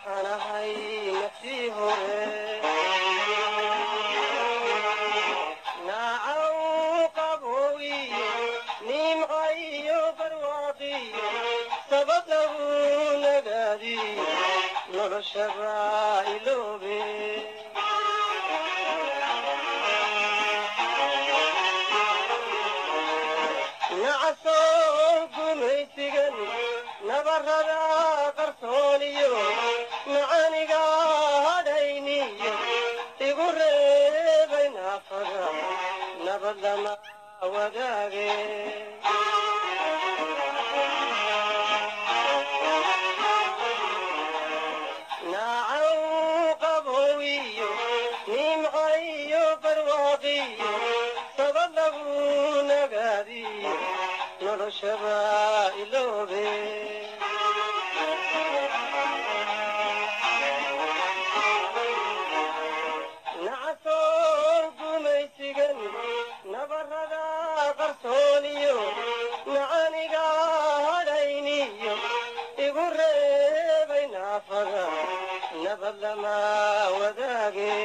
waxaan ahay naftii hore naacaw qaboowiyo nimca iyo barwaaqiyo sabab lagu nagaadiyo noloshaba iloobe nacasoo gumaysigan nabarada qarsooniyo macaniga hadhayniyo igu reebay naafada nabad lama wadaage naacaw qaboowiyo nimca iyo barwaaqiyo sabab lagu nagaadiyo noloshaba iloobe nacasoo gumaysigan nabarada qarsooniyo macaniga hadhayniyo igu reebay naafada nabad lama wadaage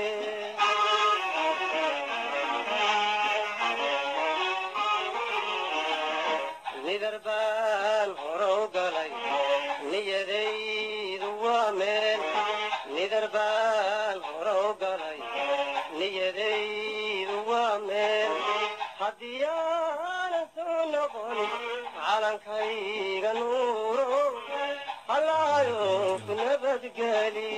nidar baan horow galay niyadaydu waa meel nidar baan horow galay niyadaydu waa meel haddii aanan soo noqon calankayga nuuro hallaayo ku nabadgeli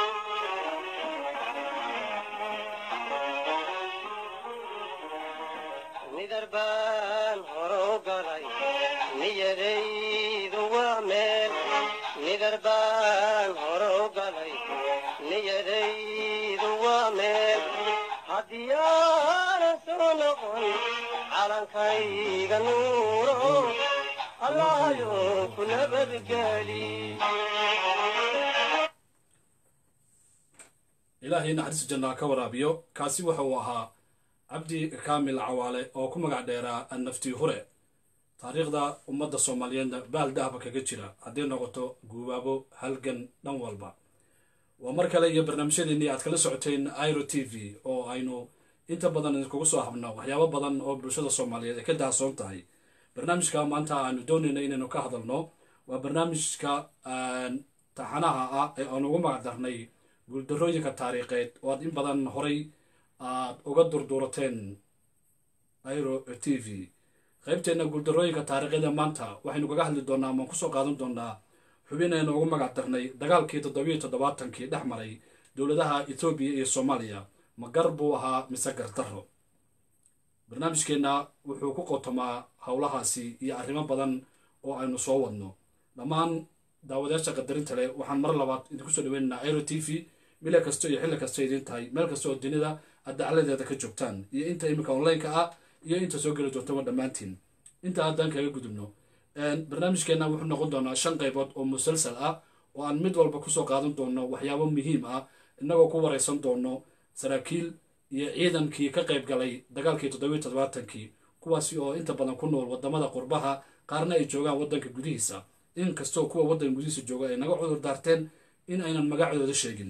nidar baan horow galay niyadaydu waa meel nidar baan horow galay niyadaydu waa meel haddii aanan soo noqon calankayga nuuro allaayo ku nabadgeli ilaahay naxariis jannaa ka waraabiyo kaasi waxa uu ahaa cabdi kaamil cawaale oo ku magac dheeraa annaftii hure taariikhda ummadda soomaaliyeedna baal dahaba kaga jira hadday noqoto guubaabo halgan dhan walba waa mar kale iyo barnaamijyadeennii aad kala socoteen iro t v oo aynu inta badan idinkugu soo habno waxyaabo badan oo bulshada soomaaliyeed ay ka dahsoon tahay barnaamijka maanta aanu doonayna inaynu ka hadalno waa barnaamijka taxanaha ah ee aan ugu magac darnay guuldarooyinka taariikheed oo aad in badan horay aad uga durduurateen iro t v qaybteenna guuldarooyinka taariikheeda maanta waxaynu kaga hadli doonaa amaan kusoo qaadan doonaa xubinaynu ugu magac darnay dagaalkii toddobiyo toddobaatankii dhex maray dowladaha ethoobiya iyo soomaaliya ma gar buu ahaa mise gardarro barnaamijkeenna wuxuu ku qotomaa howlahaasi iyo arrimo badan oo aynu soo wadno dhammaan daawadayaasha qadarinta leh waxaan mar labaad idinku soo dhaweynaynaa iro t v mile kasta iyo xilli kasta idiin tahay meel kasta oo dunida aad dacladeeda ka joogtaan iyo inta iminka online-ka ah iyo inta soo geli doontaba dhammaantiin inta haddaan kaga gudubno barnaamijkeenna wuxuu noqon doonaa shan qaybood oo musalsal ah oo aan mid walba kusoo qaadan doono waxyaabo muhiim ah innagoo ku waraysan doono saraakiil iyo ciidankii ka qayb galay dagaalkii toddobiyo toddobaatankii kuwaasi oo inta badan ku nool wadamada qurbaha qaarna ay joogaan waddanka gudihiisa inkastoo kuwa waddanka gudihiisa jooga ay naga cudur daarteen in aynan magacdooda sheegin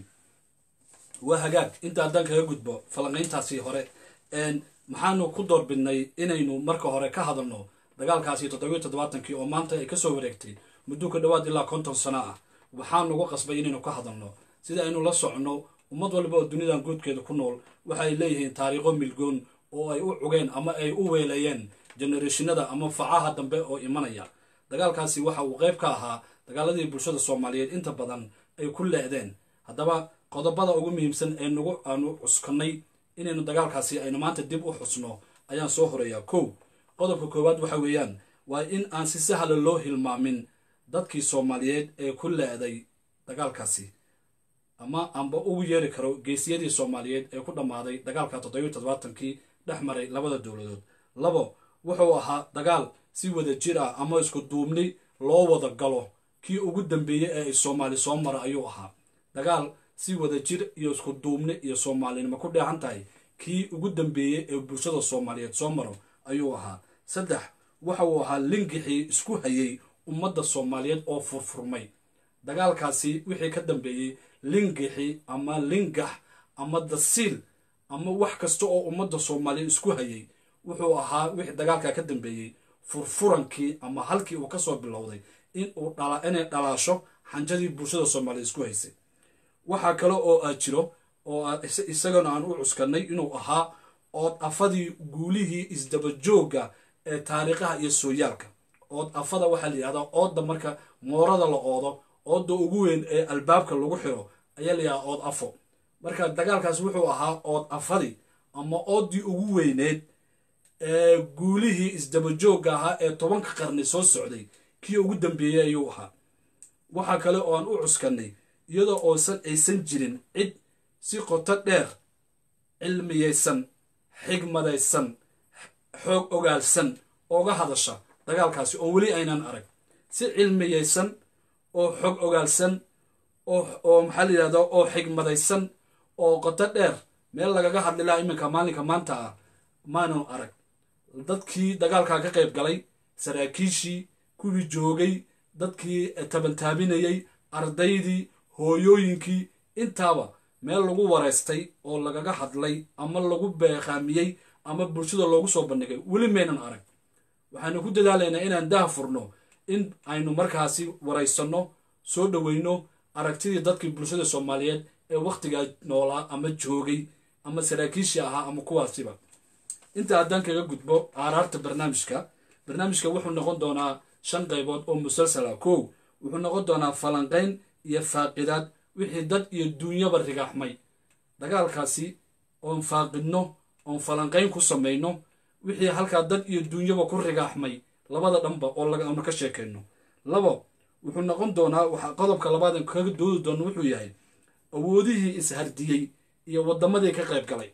waa hagaag inta haddaan kaga gudbo falanqayntaasi hore maxaanu ku doorbidnay inaynu marka hore ka hadalno dagaalkaasi toddobiyo toddobaatankii oo maanta ay kasoo wareegtay muddo ka dhowaad ilaa konton sano ah waxaanugu qasbay inaynu ka hadalno sida aynu la socno ummad walba oo dunidan guudkeeda ku nool waxa ay leeyihiin taariikho milgoon oo ay u cugeen ama ay u weeleeyeen genereeshinada ama facaha dambe oo imanaya dagaalkaasi waxa uu qayb ka ahaa dagaaladii bulshada soomaaliyeed inta badan ay ku leedeen haddaba qodobada ugu muhiimsan ee nagu aanu cuskanay inaynu dagaalkaasi aynu maanta dib u xusno ayaan soo horeeyaa kow qodobka koowaad waxa weeyaan waa in aan si sahla loo hilmaamin dadkii soomaaliyeed ee ku leeday dagaalkaasi ama aanba ugu yeeri karo geesiyadii soomaaliyeed ee ku dhammaaday dagaalka toddobiyo toddobaatankii dhex maray labada dowladood labo wuxuu ahaa dagaal si wada jir ah ama isku duubni loo wada galo kii ugu dambeeyey ee ay soomaali soo mara ayuu ahaa dagaal si wada jir iyo isku duubni iyo soomaalinimo ku dheehan tahay kii ugu dambeeyey ee bulshada soomaaliyeed soo maro ayuu ahaa saddex waxa uu ahaa lingixii isku hayay ummadda soomaaliyeed oo furfurmay dagaalkaasi wixii ka dambeeyey lingixi ama lingax ama dasiil ama wax kasta oo ummadda soomaaliya isku hayay wuxuu ahaa wixii dagaalkaa ka dambeeyey furfurankii ama halkii uu kasoo bilowday inuu dhala inay dhalaasho xanjadii bulshada soomaaliya isku haysay waxaa kale oo aa jiro oo isagana aan u cuskanay inuu ahaa ood afadii guulihii isdabajooga ee taariikhaha iyo sooyaalka ood afada waxaa la yidhahdaa oodda marka moorada la oodo oodda ugu weyn ee albaabka lagu xiro ayaa la yidhahdaa ood afo marka dagaalkaas wuxuu ahaa ood afadii ama ooddii ugu weyneed ee guulihii isdabajooga ahaa ee tobanka qarni soo socday kii ugu dambeeyey ayuu ahaa waxaa kale oo aan u cuskanay iyadoo oosan aysan jirin cid si qoto dheer cilmiyaysan xigmadaysan xoog ogaalsan ooga hadasha dagaalkaasi oo weli aynan arag si cilmiyaysan oo xog ogaalsan oo maxaa la yidhahdaa oo xigmadaysan oo qoto dheer meel lagaga hadli lahaa iminka maalinka maanta ah maanu arag dadkii dagaalkaa ka qayb galay saraakiishii kuwii joogay dadkii tabantaabinayey ardaydii hooyooyinkii intaaba meel lagu wareystay oo lagaga hadlay ama lagu beeqaamiyey ama bulshada loogu soo bandhigay weli maynan arag waxaanu ku dadaalaynaa inaan daha furno in aynu markaasi waraysanno soo dhoweyno aragtidii dadkii bulshada soomaaliyeed ee wakhtigaa noolaa ama joogay ama saraakiishii ahaa ama kuwaasiba inta haddaan kaga gudbo aaraarta barnaamijka barnaamijka wuxuu noqon doonaa shan qaybood oo musalsala kow wuxuu noqon doonaa falanqayn iyo faaqidaad wixii dad iyo duunyaba rigaaxmay dagaalkaasi oon faaqidno oon falanqayn ku samayno wixii halkaa dad iyo duunyaba ku rigaaxmay labada dhanba oo lagaanu ka sheekayno labo wuxuu noqon doonaa waxa qodobka labaadan kaga doodi doono wuxuu yahay awoodihii ishardiyey iyo waddamadii ka qayb galay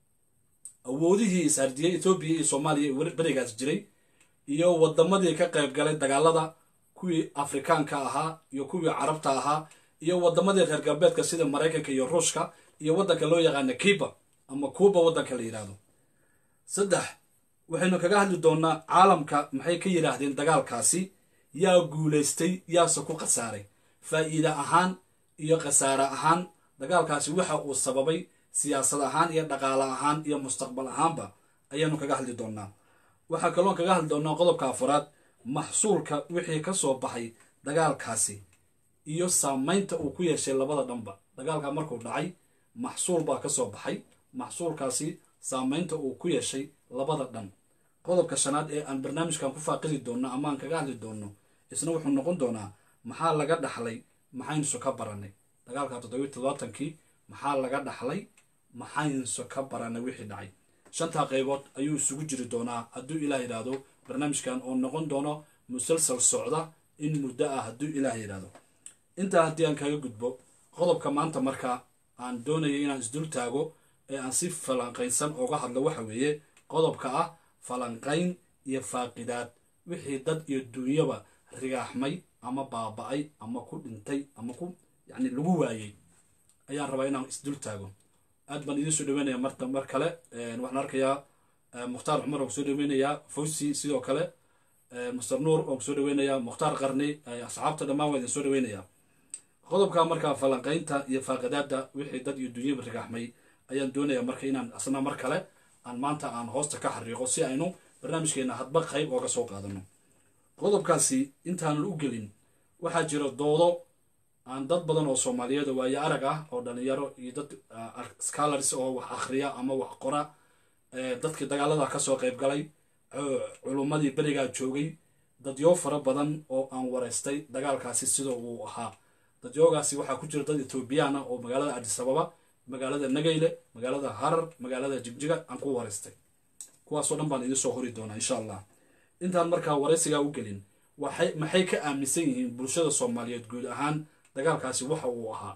awoodihii ishardiyey etoobiya iyo soomaaliya ee berigaas jiray iyo waddamadii ka qayb galay dagaalada kuwii afrikaanka ahaa iyo kuwii carabta ahaa iyo waddamadii reer galbeedka sida maraykanka iyo ruushka iyo waddanka loo yaqaana kiba ama kuuba waddanka la yidhaahdo saddex waxaynu kaga hadli doonaa caalamka maxay ka yidhaahdeen dagaalkaasi yaa guulaystay yaase ku khasaaray faa'iide ahaan iyo khasaare ahaan dagaalkaasi waxa uu sababay siyaasad ahaan iyo dhaqaale ahaan iyo mustaqbal ahaanba ayaanu kaga hadli doonaa waxaa kaloon kaga hadli doonaa qodobka afaraad maxsuulka wixii ka soo baxay dagaalkaasi iyo saamaynta uu ku yeeshay labada dhanba dagaalka markuu dhacay maxsuul baa ka soo baxay maxsuulkaasi saamaynta uu ku yeeshay labada dhan qodobka shanaad ee aan barnaamijkan ku faaqidi doonno ama aan kaga hadli doonno isna wuxuu noqon doonaa maxaa laga dhaxlay maxaynusu ka barannay dagaalka toddobiyi toddobaatankii maxaa laga dhaxlay maxaynusu ka barannay wixii dhacay shantaa qaybood ayuu isugu jiri doonaa hadduu ilaah yidhaahdo barnaamijkan oo noqon doono musalsal socda in muddo ah hadduu ilaah yidhaahdo intaa haddii aan kaga gudbo qodobka maanta markaa aan doonayay inaan isdul taago ee aan si falanqaynsan ooga hadlo waxa weeye qodobka ah falanqayn iyo faaqidaad wixii dad iyo duunyaba rigaaxmay ama baaba'ay ama ku dhintay ama ku yacni lagu waayey ayaan rabaa inaan isdul taago aad baan idiin soo dhaweynaya marta mar kale waxaan arkayaa mukhtaar cumar oo kusoo dhaweynayaa fawsi sidoo kale muster nuur oo kusoo dhaweynayaa mukhtaar qarni asxaabta dhammaan waa idin soo dhaweynayaa qodobka markaa falanqaynta iyo faaqidaadda wixii dad iyo duunyaba rigaaxmay ayaan doonayaa marka inaan asna mar kale aan maanta aan hoosta ka xariiqo si aynu barnaamijkeena hadba qayb ooga soo qaadano qodobkaasi intaanan u gelin waxaa jira doodo aan dad badan oo soomaaliyeed waayo arag ah oo dhalinyaro iyo dad scholars oo wax akhriya ama wax qora dadkii dagaalada kasoo qayb galay culummadii berigaa joogay dadyo fara badan oo aan wareystay dagaalkaasi sida uu ahaa dadyoogaasi waxaa ku jira dad etoobiyaan ah oo magaalada adisababa magaalada nagayle magaalada harar magaalada jigjiga aan ku wareystay kuwaasoo dhan baan idiin soo hori doonaa insha allah intaan markaa waraysigaa u gelin waxay maxay ka aaminsan yihiin bulshada soomaaliyeed guud ahaan dagaalkaasi waxa uu ahaa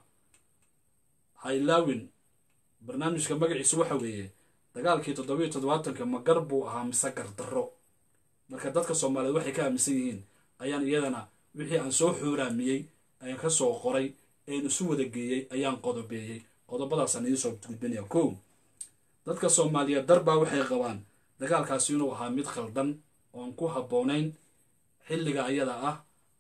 haylaawin barnaamijka magaciisu waxa weeye dagaalkii toddobiyo toddobaatanka ma gar buu ahaa mise gardarro marka dadka soomaaliyeed waxay ka aaminsan yihiin ayaan iyadana wixii aan soo xuuraamiyey ayaan ka soo qoray een isu wada geeyey ayaan qodobeeyey qodobadaasaan idiin soo gudbinaya kow dadka soomaaliyeed darbaa waxay qabaan dagaalkaasi inuu ahaa mid khaldan oon ku habboonayn xilliga ayada ah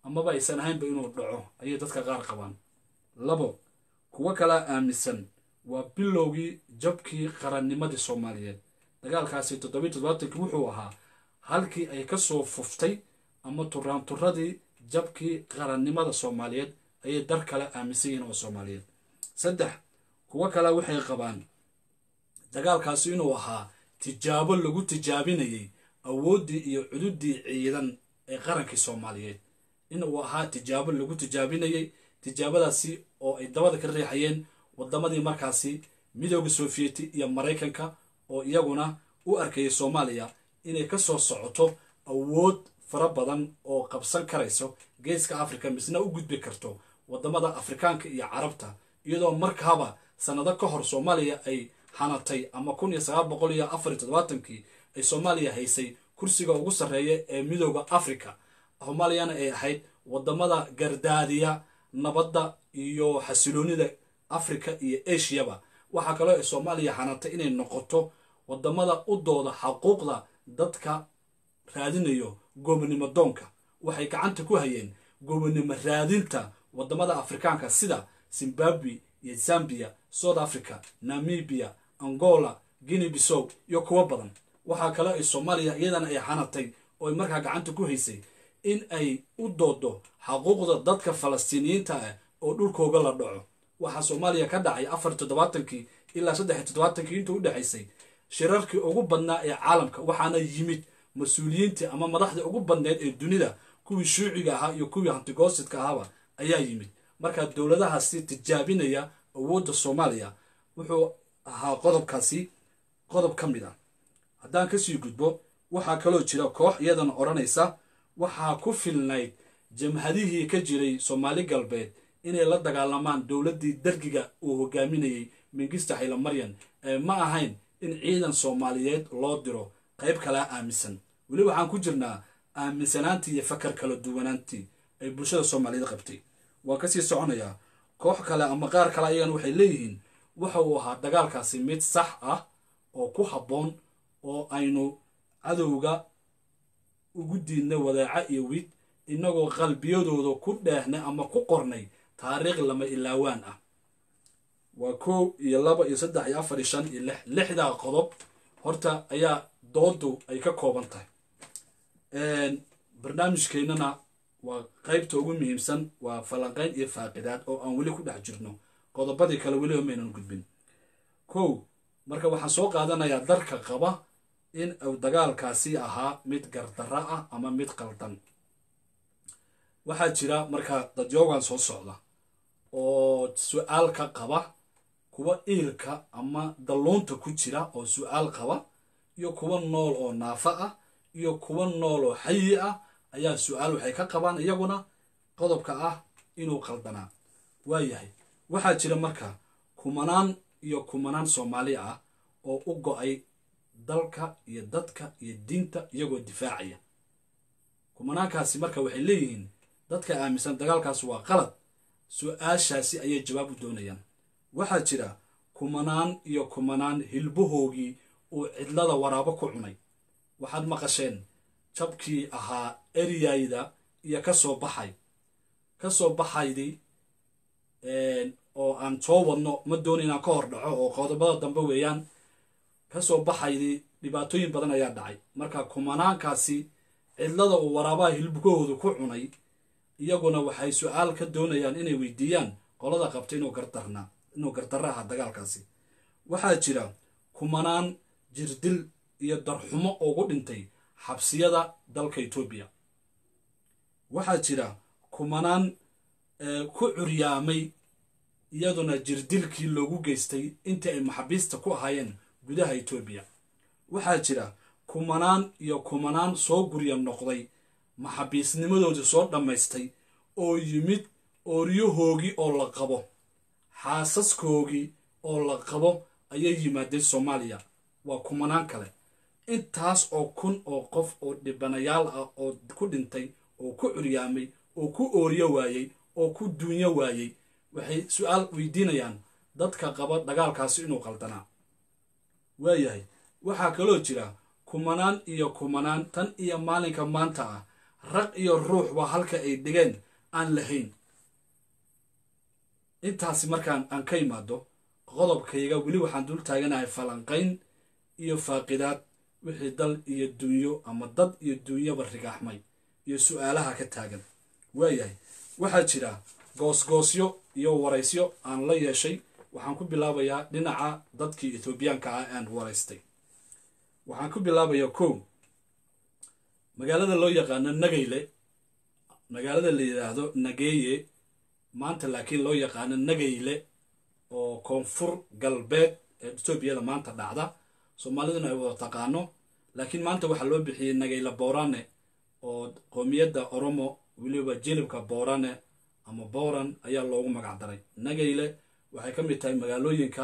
amaba aysan ahaynba inuu dhaco ayay dadka qaar qabaan labo kuwo kalaa aaminsan waa bilowgii jabkii qarannimadii soomaaliyeed dagaalkaasi toddobiyi toddobaatankii wuxuu ahaa halkii ay ka soo fuftay ama turaanturadii jabkii qarannimada soomaaliyeed ayay dar kale aaminsan yihiin oo soomaaliyeed saddex kuwo kale waxay qabaan dagaalkaasi inuu ahaa tijaabo lagu tijaabinayay awooddii iyo cududii ciidan ee qarankii soomaaliyeed inuu ahaa tijaabo lagu tijaabinayay tijaabadaasi oo ay dabada ka riixayeen wadamadii markaasi midooda sofiyeeti iyo maraykanka oo iyaguna u arkayay soomaaliya inay ka soo socoto awood fara badan oo qabsan karayso geeska africa misna u gudbi karto wadamada afrikaanka iyo carabta iyadoo markaaba sanado ka hor soomaaliya ay hanatay ama kun iyo sagaal boqol iyo afar iyo toddobaatankii ay soomaaliya haysay kursiga ugu sarreeya ee midooda africa soomaaliyana ay ahayd wadamada gardaadiya nabadda iyo xasiloonida africa iyo ashiyaba waxaa kaloo ay soomaaliya hanatay inay noqoto wadamada u dooda xaquuqda dadka raadinayo goobnimo doonka waxay gacanta ku hayeen goobnimo raadinta wadamada afrikaanka sida zimbabwe iyo zambia south africa namibia angola guinea bissow iyo kuwo badan waxaa kaloo ay soomaaliya iyadana ay hanatay oo ay markaa gacanta ku haysay in ay u doodo xaquuqda dadka falastiiniyiinta ah oo dhulkooga la dhaco waxaa soomaaliya ka dhacay afar toddobaatankii ilaa saddex toddobaatankii intuu u dhexaysay shirarkii ugu badnaa ee caalamka waxaana yimid mas-uuliyiintii ama madaxdii ugu badneed ee dunida kuwii shuuciga ahaa iyo kuwii hantigoosidka ahaaba ayaa yimid markaa dowladahaasi tijaabinaya awoodda soomaaliya wuxuu ahaa qodobkaasi qodob ka mid ah haddaan kasii gudbo waxaa kaloo jira koox iyadana odhanaysa waxaa ku filnayd jamhadihii ka jiray soomaali galbeed inay la dagaalamaan dowladdii dargiga uu hogaaminayay mingista haylamaryan ee ma ahayn in ciidan soomaaliyeed loo diro qayb kalea aaminsan weli waxaan ku jirnaa aaminsanaantii iyo fakar kala duwanaantii ay bulshada soomaaliyeed qabtay waan kasii soconayaa koox kale ama qaar kale ayagana waxay leeyihiin waxa uu ahaa dagaalkaasi mid sax ah oo ku habboon oo aynu cadowga ugu diidnay wadaaca iyo wid inagoo qalbiyadooda ku dheehnay ama ku qornay taariikh lama ilaawaan ah waa kow iyo laba iyo saddex iyo afar iyo shan iyo lix lixdaa qodob horta ayaa doodu ay ka kooban tahay barnaamijkeennana waa qaybta ugu muhiimsan waa falanqayn iyo faaqidaad oo aan weli ku dhex jirno qodobadii kale weliba maynan gudbin kow marka waxaan soo qaadanayaa darka qaba in uu dagaalkaasi ahaa mid gardarra ah ama mid qaldan waxaa jira marka dadyoogan soo socda oo su-aal ka qaba kuwa iilka ama dalluunta ku jira oo su-aal qaba iyo kuwa nool oo naafa ah iyo kuwa nool oo xayi ah ayaa su-aal waxay ka qabaan iyaguna qodobka ah inuu qaldanaa waayahay waxaa jira marka kumanaan iyo kumanaan soomaali ah oo u go-ay dalka iyo dadka iyo diinta iyagoo difaacaya kumanaankaasi marka waxay leeyihiin dadka aaminsan dagaalkaas waa qalad su-aashaasi ayay jawaab u doonayaan waxaa jira kumanaan iyo kumanaan hilbahoogii uu cidlada waraabo ku cunay waxaad maqasheen jabkii ahaa eryayda iyo ka soo baxay ka soo baxaydii oo aan soo wadno ma doona inaan ka hor dhaco oo qodobada dambe weeyaan ka soo baxaydii dhibaatooyin badan ayaa dhacay marka kumanaankaasi cidlada uu waraabaha hilbahoodu ku cunay iyaguna waxay su-aal ka doonayaan inay weydiiyaan qolada qabta inuu gardarna inuu gardarra ahaa dagaalkaasi waxaa jira kumanaan jirdil iyo darxumo ugu dhintay xabsiyada dalka etoobiya waxaa jira kumanaan ku curyaamay iyaduna jirdilkii loogu geystay intii ay maxaabiista ku ahaayeen gudaha etoobiya waxaa jira kumanaan iyo kumanaan soo gurya noqday maxaabiisnimadoodii soo dhammaystay oo yimid ooryahoogii oo la qabo xaasaskoogii oo la qabo ayay yimaadeen soomaaliya waa kumanaan kale intaas oo kun oo qof oo dhibanayaal ah oo ku dhintay oo ku curyaamay oo ku ooryo waayey oo ku duunyo waayey waxay su-aal weydiinayaan dadka qaba dagaalkaasi inuu qaldanaa waayahay waxaa kaloo jira kumanaan iyo kumanaan tan iyo maalinka maanta ah raq iyo ruux waa halka ay dhigeen aan lahayn intaasi markaan aan ka imaado qodobkayga weli waxaan dul taaganahay falanqayn iyo faaqidaad wixii dal iyo dunyo ama dad iyo dunyaba rigaaxmay iyo su-aalaha ka taagan waayahay waxaa jira goosgoosyo iyo waraysyo aan la yeeshay waxaan ku bilaabayaa dhinaca dadkii ethoobiyaanka ah aan waraystay waxaan ku bilaabayaa kow magaalada loo yaqaano nagayle magaalada la yidhaahdo nageeye maanta laakiin loo yaqaano nagayle oo koonfur galbeed ee etoobiyada maanta dhacda soomaaliduna ay wada taqaano laakiin maanta waxaa loo bixiyey nagayle boorane oo qoomiyadda oromo weliba jilibka boorane ama booran ayaa loogu magac daray nagayle waxay ka mid tahay magaalooyinka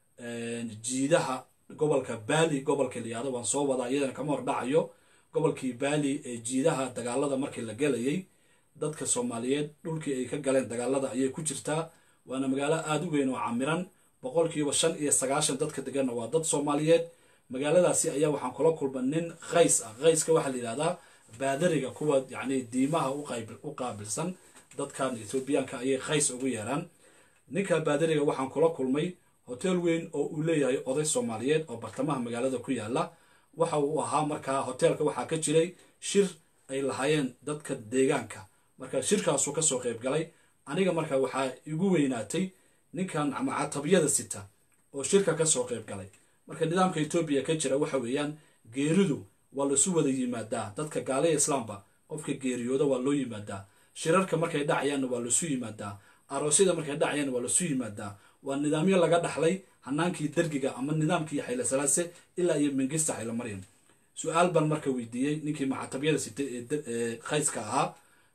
jiidaha gobolka baali gobolka layihahdo waan soo wadaa iyadana kama hordhacayo gobolkii baali ee jiidaha dagaalada markii la galayay dadka soomaaliyeed dhulkii ay ka galeen dagaalada ayay ku jirtaa waana magaalo aada u weyn oo camiran boqolkiiba shan iyo sagaashan dadka deganna waa dad soomaaliyeed magaaladaasi ayaa waxaan kula kulma nin kays ah kayska waxaa la yidhahdaa baadariga kuwa yacni diimaha u qaabilsan dadkan ethoobiyaanka ayay kays ugu yeeraan ninka baadariga waxaan kula kulmay hotel weyn oo uu leeyahay oday soomaaliyeed oo bartamaha magaalada ku yaala waxa uu ahaa markaa hoteelka waxaa ka jiray shir ay lahaayeen dadka deegaanka marka shirkaasuu kasoo qayb galay aniga marka waxaa igu weynaatay ninkan macatabiyada sita oo shirka kasoo qayb galay marka nidaamka etoobiya ka jira waxa weeyaan geeridu waa laisu wada yimaadaa dadka gaaliya islaamba qofka geeriyooda waa loo yimaadaa shirarka markay dhacayaanna waa laisu yimaadaa aroosyada markay dhacayaanna waa laisu yimaadaa waa nidaamyo laga dhaxlay hanaankii dergiga ama nidaamkii xayle salaase ilaa iyo mingista xayle maryam su-aal baan marka weydiiyey ninkii macatabiyada sitay ee khayska ahaa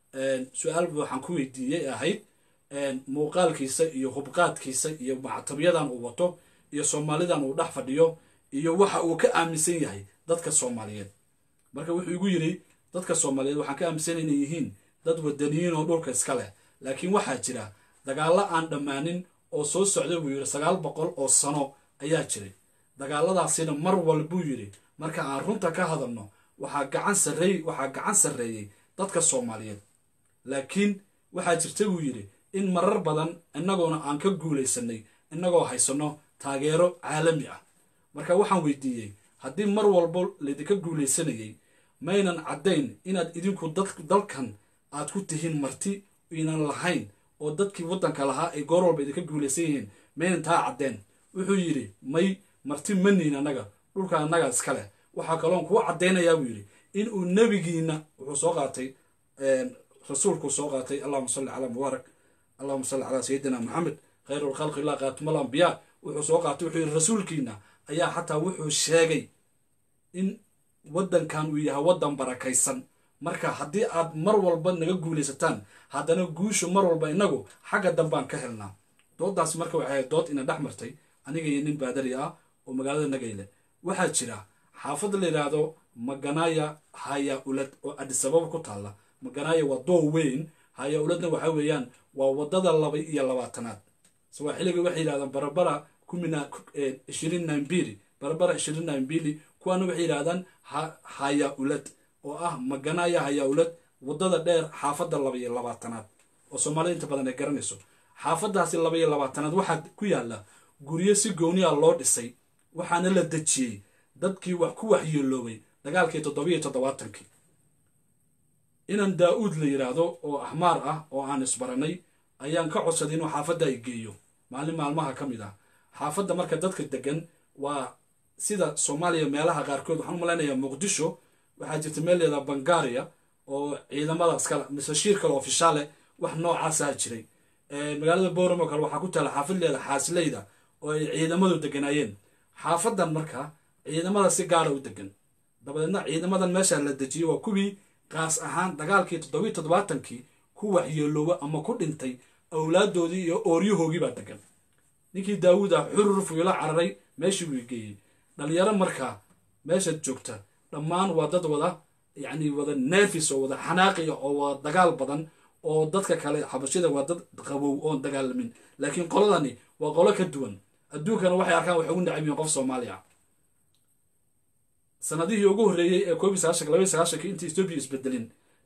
su-aal waxaan ku weydiiyey ahayd muuqaalkiisa iyo hubqaadkiisa iyo macatabyadan uu wato iyo soomaalidan uu dhex fadhiyo iyo waxa uu ka aaminsan yahay dadka soomaaliyeed marka wuxuu igu yidhi dadka soomaaliyeed waxaan ka aaminsan inay yihiin dad wadaniyiin oo dhulka iska leh laakiin waxaa jira dagaallo aan dhammaanin oo soo socda buu yidhi sagaal boqol oo sano ayaa jiray dagaaladaasina mar walbuu yidhi marka aan runta ka hadalno waxaa gacan sarreey waxaa gacan sarreeyey dadka soomaaliyeed laakiin waxaa jirta buu yidhi in marar badan innagoona aan ka guulaysanay innagoo haysanno taageero caalami ah marka waxaan weydiiyey haddii mar walbo laydinka guulaysanayay maynan caddayn inaad idinku dalkan aad ku tihiin marti inan lahayn oo dadkii waddanka lahaa ay goor walba idinka guulaysan yihiin maynan taa caddeen wuxuu yidhi may marti maniin annaga dhulka annagaa iska leh waxaa kaloon kuu caddaynayaa buu yidhi inuu nebigiina wuxuu soo qaatay rasuulkuu soo qaatay allahuma salli calaa mubaarak allahuma salli calaa sayidina maxamed khayru lkhalqi illah kaatuma alambiyaa wuxuu soo qaatay wuxuu yidhi rasuulkiina ayaa xataa wuxuu sheegay in waddankan uu yahay waddan barakaysan marka haddii aad mar walba naga guulaysataan haddana guushu mar walba inagu xagga dambaan ka helnaa doodaas marka waxay ahayd dood ina dhex martay aniga iyo nin baadari ah oo magaalada nagayle waxaa jira xaafadda la yidhaahdo maganaya haya ulad oo adisababa ku taalla maganaya waa doo weyn haya uladna waxa weeyaan waa waddada laba iyo labaatanaad sawaaxiliga waxay yidhahdaan barabara kumina ishirin nambili barabara ishirin nambili kuwaana waxay yidhahdaan haya ulad oo ah maganaya haya ulad waddada dheer xaafadda laba iyo labaatanaad oo soomaalida inta badan ay garanayso xaafaddaasi laba iyo labaatanaad waxaa ku yaalla guryo si gooniya loo dhisay waxaana la dejiyey dadkii wax ku waxyeeloobay dagaalkii toddobiyo toddobaatankii inan daa-uud la yidhaahdo oo axmaar ah oo aan isbaranay ayaan ka codsaday inuu xaafadda ay geeyo maalin maalmaha ka mid ah xaafadda marka dadka degan waa sida soomaaliya meelaha qaarkood waxaan u malaynayaa muqdisho waxaa jirta meel leedaha bangaria oo ciidamadaas kale mise shiir kale ofishaale wax noocaasaa jiray magaalada boram oo kale waxaa ku taala xaafad leeda xaasileyda oo ay ciidamadu deganaayeen xaafadan marka ciidamada si gaara u degan dabadeedna ciidamadan meesha la dejiyey waa kuwii qaas ahaan dagaalkii toddobiyi toddobaatankii ku waxyeelooba ama ku dhintay awlaadoodii iyo ooryahoogii baa degan ninkii daawuud ah xurur fuylo cararay meeshii buu geeyey dhalinyaro markaa meeshaad joogta dhammaan waa dad wada yacni wada neefis oo wada xanaaqiya oo wada dagaal badan oo dadka kale xabashida waa dad qabow oon dagaalamin laakiin qoladani waa qolo ka duwan adduunkana waxay arkaan waxay ugu nacab yihiin qof soomaaliya sanadihii ugu horreeyey ee koob iyo sagaashanka laba iyo sagaashanka intii etoobiya isbedelin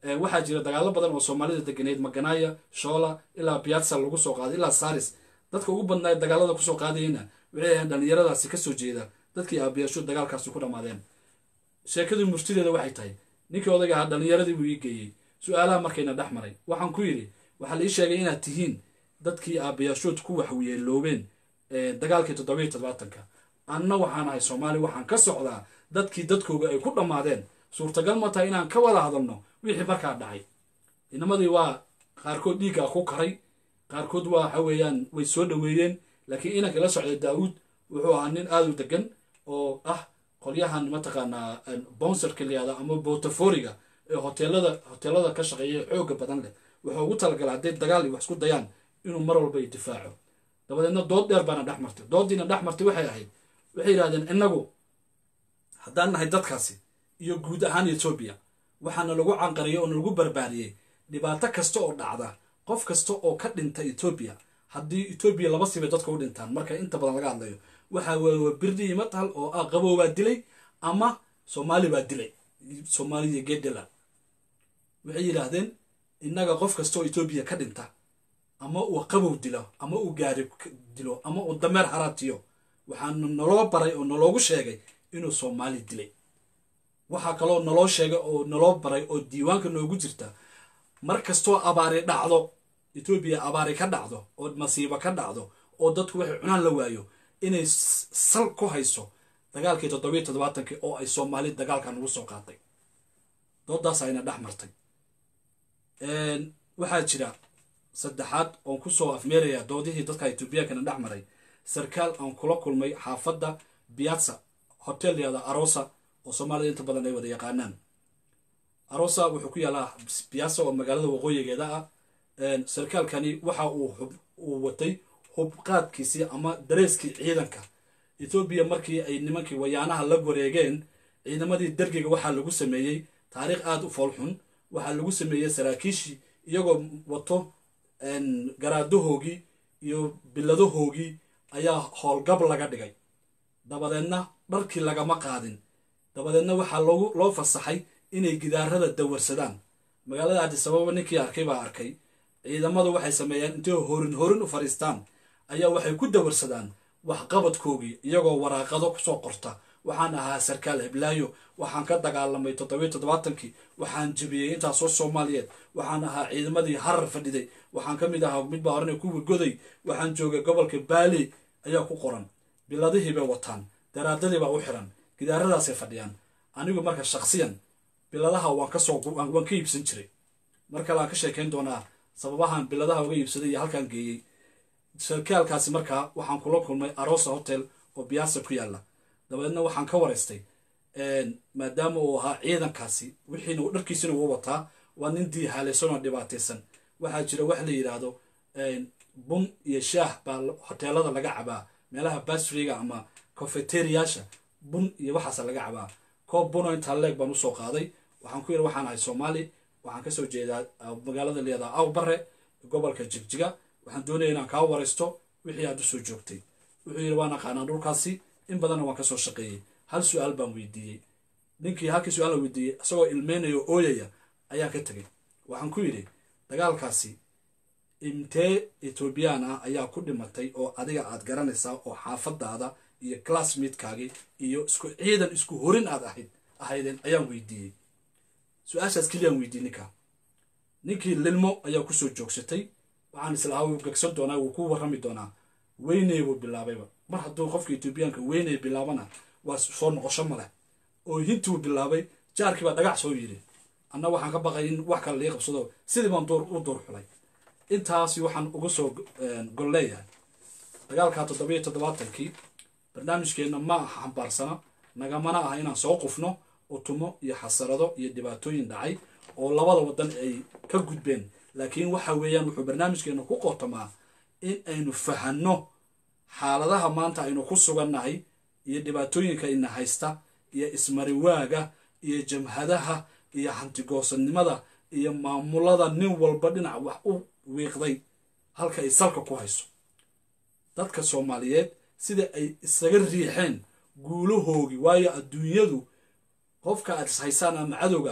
waxaa jira dagaalo badan oo soomaalida deganeed maganaya shoola ilaa piatsa lagu soo qaaday ilaa saris dadka ugu badnaa dagaalada kusoo qaadayena waxay ahayn dhallinyaradaasi kasoo jeeda dadkii aabiyaashu dagaalkaasi ku dhammaadeen sheekadii murtideeda waxay tahay ninkii odayga ahaa dhallinyaradii buu ii geeyey su-aalaha markayna dhex maray waxaan ku yidhi waxaa la ii sheegay inaad tihiin dadkii aabayaashood ku waxyeeloobeen dagaalkii toddobiyo toddobaatanka anna waxaan ahay soomaali waxaan ka socdaa dadkii dadkooga ay ku dhammaadeen suurtagal ma tahay inaan ka wada hadalno wixii markaa dhacay inamadii waa qaarkood dhiiggaa ku karay qaarkood waa waxa weeyaan way soo dhoweeyeen laakiin inanka la socda daawuud wuxuu ahaa nin aada u degan oo ah qolyahan mataqaanaa bouncerka layihahda ama botaforiga ee hoteelada hoteelada ka shaqeeya xooga badan leh wuxuu ugu talagala hadday dagaal iyo wax isku dayaan inuu mar walba difaaco dabadeedna dood dheer baana dhex martay dooddiina dhex martay waxay ahayd waxay yidhahdeen innagu haddaan nahay dadkaasi iyo guud ahaan etoobiya waxaana lagu canqariyey oo nalagu barbaariyey dhibaato kasta oo dhacda qof kasta oo ka dhinta etoobiya haddii etoobiya laba sibay dadka u dhintaan marka inta badan laga hadlayo waxaa weeye waa birdi iyo matal oo ah qabow baa dilay ama soomaali baa dilay soomaaliya gedela waxay yidhaahdeen innaga qof kasta oo etoobiya ka dhinta ama uu qabow dilo ama uu gaari dilo ama uu dameer haraatiyo waxaana naloo baray oo naloogu sheegay inuu soomaali dilay waxaa kaloo naloo sheegay oo naloo baray oo diiwaanka noogu jirta mar kastoo abaari dhacdo etoobiya abaari ka dhacdo oo masiibo ka dhacdo oo dadku waxay cunaan la waayo inay sal ku hayso dagaalkii toddobiyo toddobaatankii oo ay soomaali dagaalkan ugu soo qaatay doodaas ayna dhex martay waxaa jira saddexaad oon kusoo afmeerayaa doodihii dadka etoobiyankana dhex maray sarkaal aan kula kulmay xaafadda biatsa hotel yada arosa oo soomaalida inta badan ay wada yaqaanaan arosa wuxuu ku yaalaa biatsa oo magaalada waqooyigeeda ah sarkaalkani waxa uu watay hubqaadkiisii ama dareeskii ciidanka etoobiya markii ay nimankii wayaanaha la wareegeen ciidamadii dergiga waxaa lagu sameeyey taariikh aada u foolxun waxaa lagu sameeyey saraakiishii iyagoo wato garaadahoogii iyo biladahoogii ayaa howlgab laga dhigay dabadeedna dharkii lagama qaadin dabadeedna waxaa loo fasaxay inay gidaarada dawarsadaan magaalada adisababa ninkii arkay baa arkay ciidamadu waxay sameeyaan intay horin horin u fadhiistaan ayaa waxay ku dawarsadaan waxqabadkoogii iyagoo waraaqado kusoo qorta waxaan ahaa sarkaal heblaayo waxaan ka dagaalamay toddobiyo toddobaatankii waxaan jebiyey intaasoo soomaaliyeed waxaan ahaa ciidamadii harar fadhiday waxaan ka mid ahaa mid baa horena kuwii goday waxaan joogay gobolka baali ayaa ku qoran biladihii bay wataan daraadadii baa u xiran gidaaradaasay fadhiyaan anigu marka shaksiyan biladaha waan kasoo waan ka iibsan jiray mar kale aan ka sheekayn doonaa sababahan biladaha uga iibsaday iyo halkaan geeyey sarkaalkaasi markaa waxaan kula kulmay arosa hotel oo biyaasa ku yaalla dabadeedna waxaan ka waraystay maadaama uu ahaa ciidankaasi wixiina dharkiisina uu wataa waa nin diihaalaysan oo dhibaataysan waxaa jira wax la yidhaahdo bun iyo shaah baa hoteelada laga cabaa meelaha basriga ama cofeteriyaasha bun iyo waxaasa laga cabaa koob buno intaa leeg baan usoo qaaday waxaan ku yidhi waxaan ahay soomaali waxaan kasoo jeedaa magaalada layihahdaa awbare gobolka jigjiga waxaan doonaya inaan kaa waraysto wixii aad usoo joogtay wuxuu yidhi waan aqaanaa dhulkaasi in badanna waan kasoo shaqeeyey hal su-aal baan weydiiyey ninkii halkii su-aal la weydiiyey isagoo ilmeynaya oo ooyaya ayaan ka tegay waxaan ku yidhi dagaalkaasi intee etoobiyaan ah ayaa ku dhimatay oo adiga aad garanaysaa oo xaafadaada iyo classmaidkaagii iyo isku ciidan isku horin aad ahayd ahaydeen ayaan weydiiyey su-aashaas keliyaan weydiiyey ninkaa ninkii lilmo ayaa kusoo joogsatay waxaan islahaa wuu gegsan doonaa wuu ku warrami doonaa weyney buu bilaabayba mar hadduu qofka etoobiyaanka weyney bilaabana waa soo noqosho maleh oo hintuu bilaabay jaarkii baa dhagax soo yidhi anna waxaan ka baqay in wax kale lii qabsado sidii baan duur u duur xulay intaasi waxaan uga soo gol leeyahay dagaalka toddobiyo toddobaatankii barnaamijkeenna ma aha xambaarsana nagamana ah inaan soo qufno utumo iyo xasarado iyo dhibaatooyin dhacay oo labada waddan ay ka gudbeen laakiin waxa weeyaan wuxuu barnaamijkeenna ku qotomaa in aynu fahanno xaaladaha maanta aynu ku sugannahay iyo dhibaatooyinka ina haysta iyo ismariwaaga iyo jamhadaha iyo hantigoosanimada iyo maamulada nin walba dhinac wax u wiiqday halka ay salka ku hayso dadka soomaaliyeed sida ay isaga riixeen guulahoogii waayo adduunyadu qofka aad ishaysaan ama cadowgaago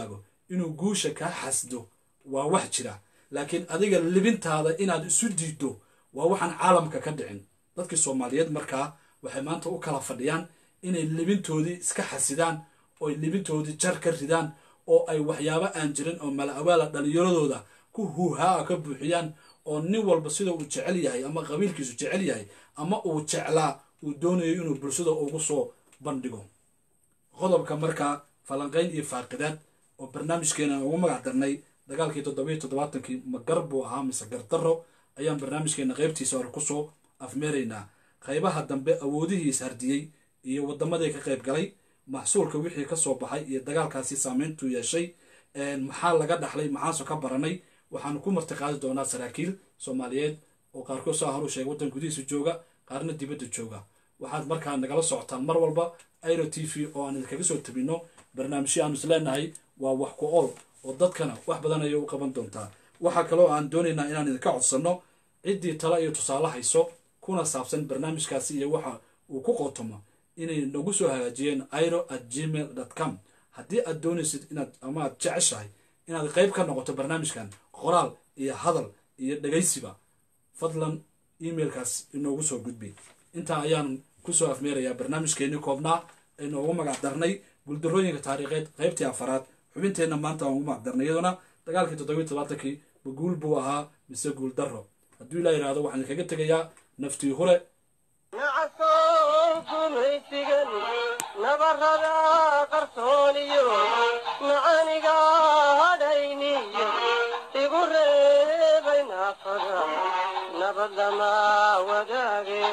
inuu guusha kaa xasdo waa wax jira laakiin adiga libintaada inaad isu diiddo waa waxaan caalamka ka dhicin dadkii soomaaliyeed markaa waxay maanta u kala fadhiyaan inay libintoodii iska xasidaan ooy libintoodii jar ka ridaan oo ay waxyaabo aan jirin oo mala awaala dhallinyaradooda ku huuhaa ka buuxiyaan oo nin walba sida uu jecel yahay ama qabiilkiisu jecel yahay ama uu jeclaa uu doonayo inuu bulshada ugu soo bandhigo qodobka markaa falanqayn iyo faaqidaad oo barnaamijkeena ugu magac darnay dagaalkii toddobiyo toddobaatankii ma gar buu ahaa mise gardarro ayaan barnaamijkeena qaybtiisa hore kusoo afmeeraynaa qaybaha dambe awoodihii ishardiyey iyo waddamadii ka qayb galay maxsuulka wixii ka soo baxay iyo dagaalkaasi saameyntuu yeeshay maxaa laga dhaxlay maxaaso ka baranay waxaanu ku martiqaadi doonaa saraakiil soomaaliyeed oo qaarkood saa horu sheegay waddan gudihiisa jooga qaarna dibadda jooga waxaad markaa nagala socotaan mar walba airo t v oo aan idinkaga soo tabino barnaamijyo aanu isleenahay waa wax ku ool oo dadkana wax badan ayay u qaban doontaa waxaa kaloo aan doonaynaa inaan idinka codsanno ciddii tala iyo tusaale hayso kuna saabsan barnaamijkaasi iyo waxa uu ku qotomo inay nagu soo hagaajiyeen iro at gmail com haddii aad doonaysid inaad ama aad jeceshahay inaad qayb ka noqoto barnaamijkan qoraal iyo hadal iyo dhegaysiba fadlan emailkaas inoogu soo gudbi intaa ayaan kusoo afmeerayaa barnaamijkeenii koobnaa aynoogu magac darnay guuldarooyinka taariikheed qaybtii afaraad xubinteenna maanta aan ugu magac darnay iyaduna dagaalkii toddobiyo todobaatankii ma guul buu ahaa mise guul darro hadduu ilaa yidhahdo waxaan idinkaga tegayaa naftii hure nacasow gumaysigan nabarada qarsooniyo macaniga hadhayniyo igu reebay naafada nabad lama wadaage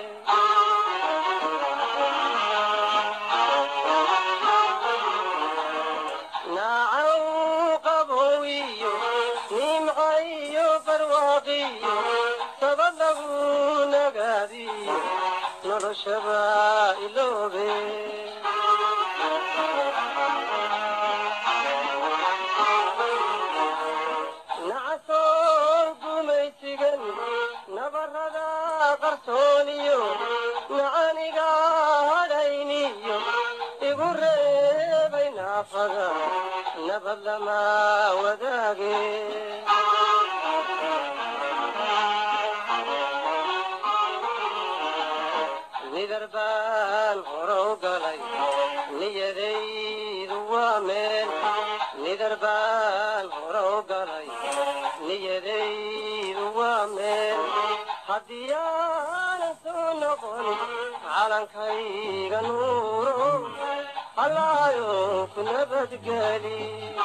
naacaw qabowiyo nimcayo barwaaqiyo sabad lagu nagaadiyo noloshaba iloobe nacasow gumaysigan nabarada qarsooniyo macaniga hadhayniyo igu reebay naafada nabad lama wadaage nidar baan horow galay niyadaydu waa meel nidar baan horow galay niyadaydu waa meel haddii aanan soo noqon calankayga nuuro allaayo ku nabadgeli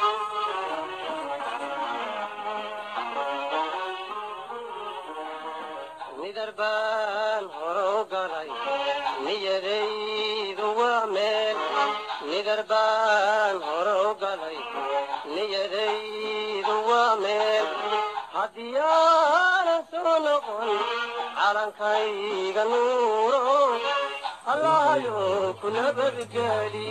nidar baan horow galay niyadaydu waa meel nidar baan horow galay niyadaydu waa meel haddii aanan soo noqon calankayga nuuro allaayo ku nabadgeli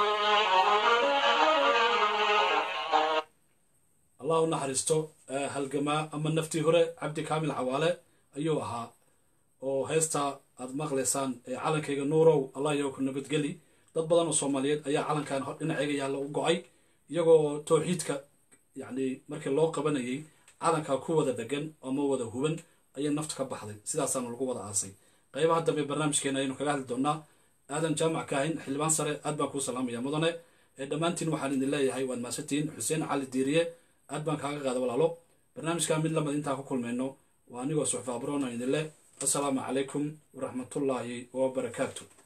allah u naxariisto halgamaa ama naftii hore cabdi kaamil cawaale ayuu ahaa oo heesta aad maqlaysaan ee calankayga nuurow allah iyo ku nabadgeli dad badan oo soomaaliyeed ayaa calankan dhinacayga yaalla u go-ay iyagoo towxiidka yacni markii loo qabanayay calankaa ku wada degan ama wada huban ayay nafta ka baxday sidaasaana lagu wada aasay qaybaha dambe barnaamijkeena ayaynu kaga hadli doonaa aadan jaamac kaahin xildhibaan sare aad baan kuu salaamaya mudane ee dhammaantiin waxaan idin leeyahay waad mahadsantihiin xuseen cali diiriye aad baan kaaga qaada walaalo barnaamijkaa mid lamid intaan ku kulmayno waa anigoo suxfa abroona idin leh assalaamu calaykum waraxmatullaahi wabarakaatu